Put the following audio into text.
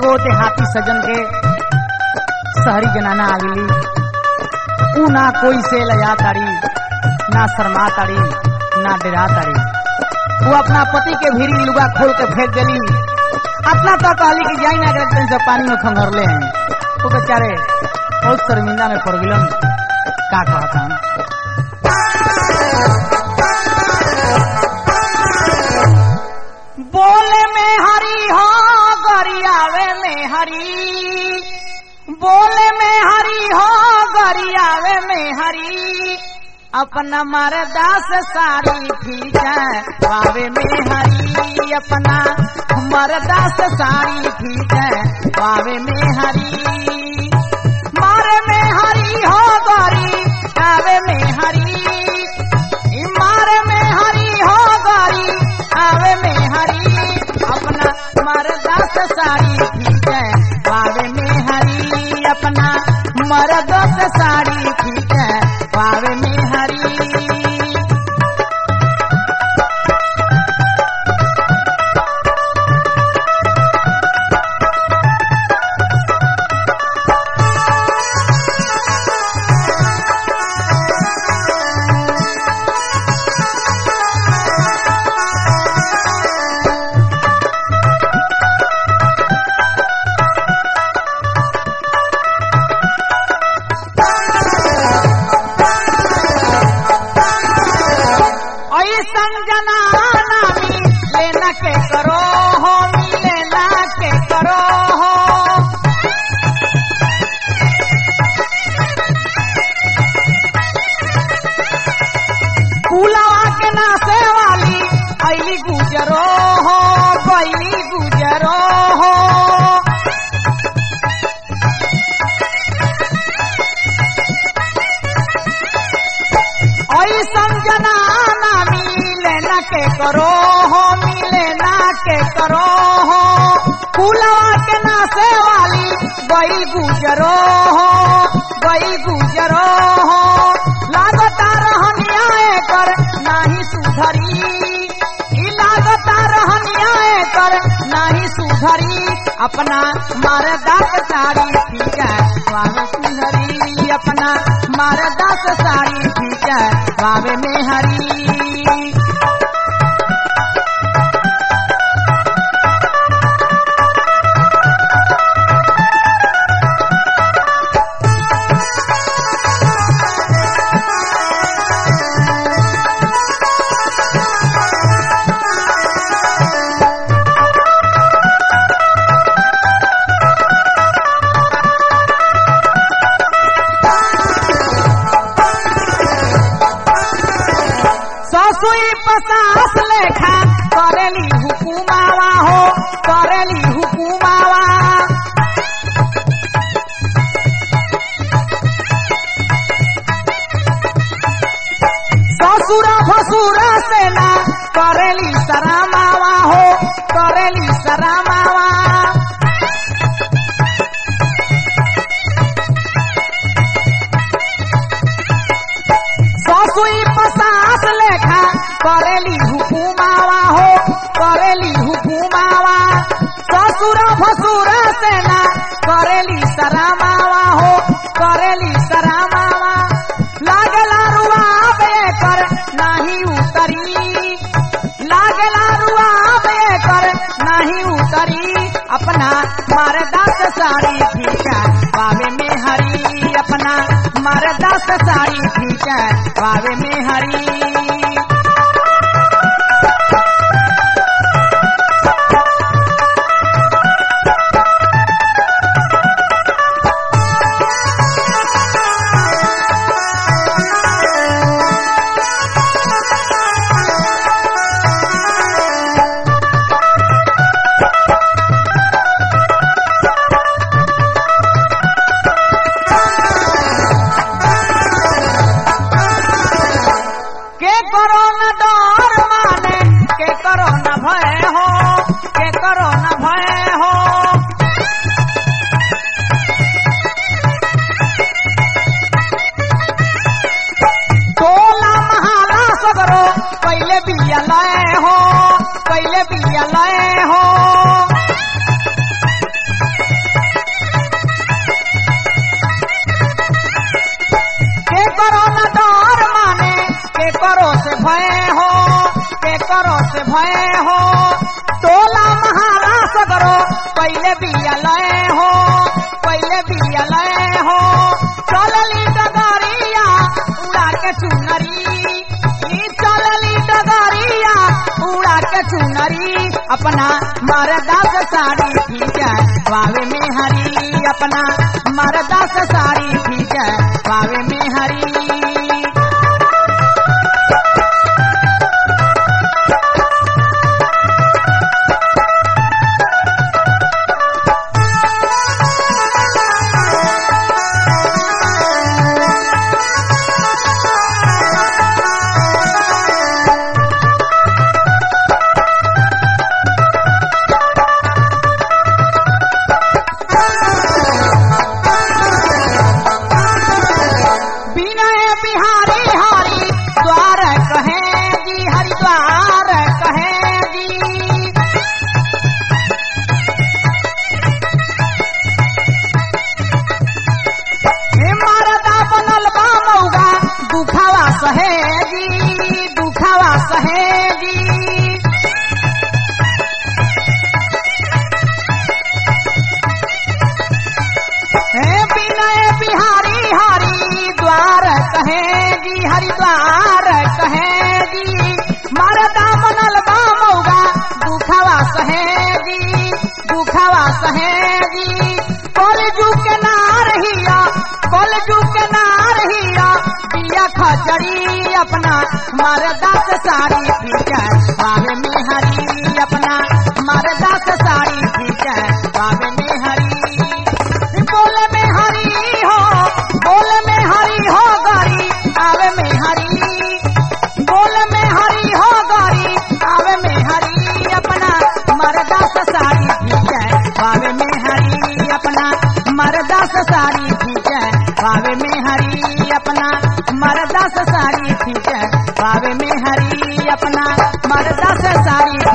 एगो देहाती सजन के शहरी जनाना आगली ऊ ना कोई से लजा तारी ना शर्मा तारी ना डरा तारी वो अपना पति के भीड़ी लुगा खोल के फेंक देली अपना तो कहली कि जाई ना करे से पानी में खंगरले हैं वो बेचारे बहुत शर्मिंदा में पड़ गिलन का कहता बोले में हरी हो गरियावे में हरी बोले में हरी हो गरियावे में हरी अपना मरदा से साड़ी खींचा बावे में हरी अपना मरदा से साड़ी खींचा बावे में हरी मारे में हरी हो गरी आवे में हरी ई मारे में हरी हो गरी आवे में हरी अपना मरदा से साड़ी खींचे बावे में हरी अपना मरदा से साड़ी खींचे बावे में हरी ऐसन जनाना लेना के करो हो लेना के करो हो कुलावा के नासे वाली ऐली गुजरो हो बैली गुजरो हो ऐसन जनाना मिले न के करो हो मिले न के करो हो कुलवा के नासे वाली गई गुजरो हो गई गुजरो हो लागता रहनिया कर नाही सुधरी ई लागता रहनिया कर नाही सुधरी अपना मरदा के साड़ी खींचा स्वामी सुधरी अपना मरदा के साड़ी खींचा बावे में हरी ससुई पसास लेखा करेली हुकुमावा हो करेली हुकुमावा ससुर भसुर सेना करेली सरामावा हो करेली सरामावा ससुई पसास लेखा करेली हुकुमावा हो करेली हुकुमावा ससुर भसुर सेना करेली सरामावा हो करेली सरामावा लागला रुआब कर नाही उतरी लागला रुआब कर नाही उतरी अपना मरदा से साड़ी खींचा बावे में हरी अपना मरदा से साड़ी खींचा बावे में हरी के करो न डर माने के करो न भय हो के करो न भय हो टोला महाला सगरो पहले बिया लय हो पहले बिया लय हो करो से भय हो टोला महारा सगरो पहले बिया लय हो पहले बिया लय हो चलली डगरिया उड़ा के चुनरी ई चलली डगरिया उड़ा के चुनरी अपना मरदा से साड़ी ठीक है वावे में हरी अपना मरदा से साड़ी ठीक है वावे में हरी विनय बिहारी हरि द्वार कहे जी हरिद्वार कहे जी हे मारदा बनल बा मौगा दुखावा सहे जी दुखावा सहे जी हे विनय बिहारी हरि द्वार कहे जी हरिद्वार कहे जी मरदा बनल बा मौगा दुखवा सहे जी दुखवा सहे जी कलजू के नार हिया कलजू के नार हिया पिया खजड़ी अपना मरदा से साड़ी ठीक है बाबे में हरी अपना मरदा से साड़ी ठीक है बाबे में हरी बोले में हरी हो बोले में हरी हो गरी आवे में हरी बोले में हरी हो गरी आवे में हरी अपना मरदा से साड़ी ठीक है बावे में हरी अपना मरदा से साड़ी ठीक है बावे में हरी अपना मरदा से साड़ी ठीक है बावे में हरी अपना मरदा से साड़ी